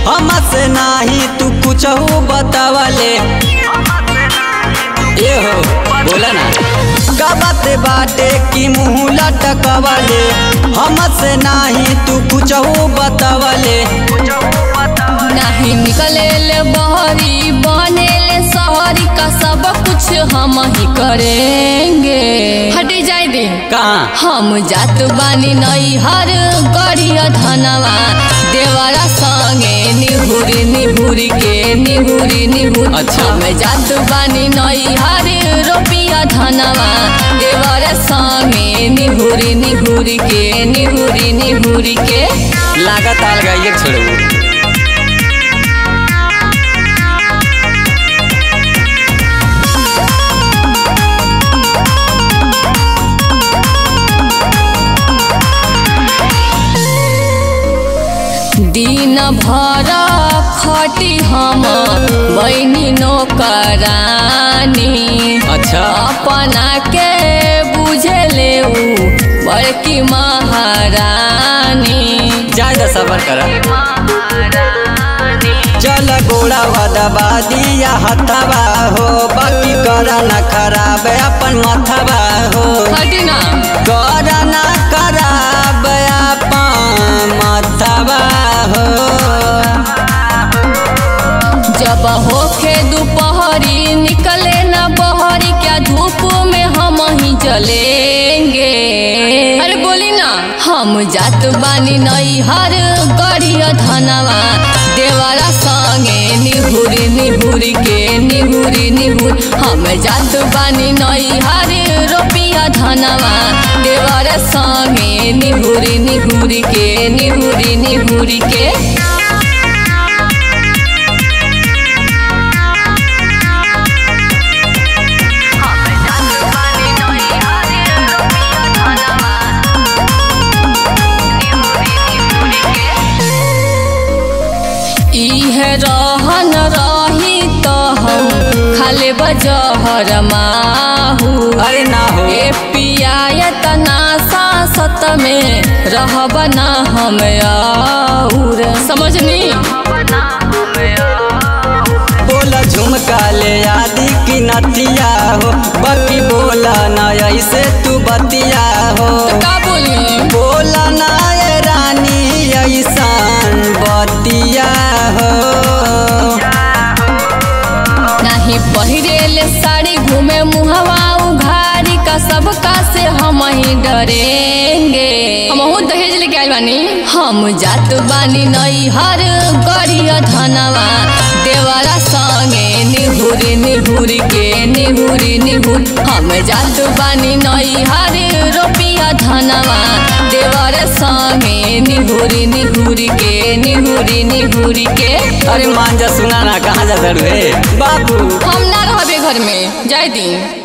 हमसे नाही तू कुछ बतावले ए हो बोला ना का बात बाटे की मुँह लटकवले हमसे नाही तू कुछ बतावले नहीं निकले ले बहरी बने ले शहरी का सब कुछ हम ही करेंगे हटी जाए दे कहाँ हम जात बानी नई हर गड़िया धनवा देवरा संगे निहुरी निहुरी के निहुरी निहुरी अच्छा। हम जात बानी नई हर रोपिया धनवा देवरा संगे निहुरी निहुरी के निहुरी निहुरी के लागत आल गई छोड़ू दिन भर खटी हम बहनी नौकरानी अच्छा अपना के बुझले ऊ बड़की महारानी जाए दा सबर करा चल गोड़ा वदबा दिया हथवा हो बाकी करा न खराब अपन मथवा हो हटी ना करा न खराब अपन मथवा हो जब होखे दोपहरी निकले ना बहरी क्या धूप में हम ही जलेंगे अरे बोली ना हम जात बानी नई हर गड़िया धनवा देवरा संगे निहुरी निहुरी के निहुरी निहुर हम जात बानी नई हर रोपिया धनवा देवरा संगे निहुरी निहुरी के निहुरी निहुरी के इहे रहन रही तो हम खाले बजहर माहू अरे ना हो ए पियायत ना सासत में रहब ना हम और समझनी बोला झुमका ले आदि की नतिया हो बाकी बोला न ऐसे तू बतिया हो तो का बोली बोला ना ये रानी ऐसान बतिया हो नहीं पहिरेले साड़ी घूमे मुहवा उघारी का सबका से हम ही डरेंगे हमहू दहेज लेके आइल बानी हम जात बानी नई हर गड़िया धनवा देवरा संगे निहुरी निहुरी के निहुरी निहुर हम जात बानी नई हर रोपिया धनवा देवरा संगे निहुरी निहुरी के निहुरी निहुरी के अरे मांझा सुना ना कहाँ जा रे बाबू हम ना रहबे घर में जाय दी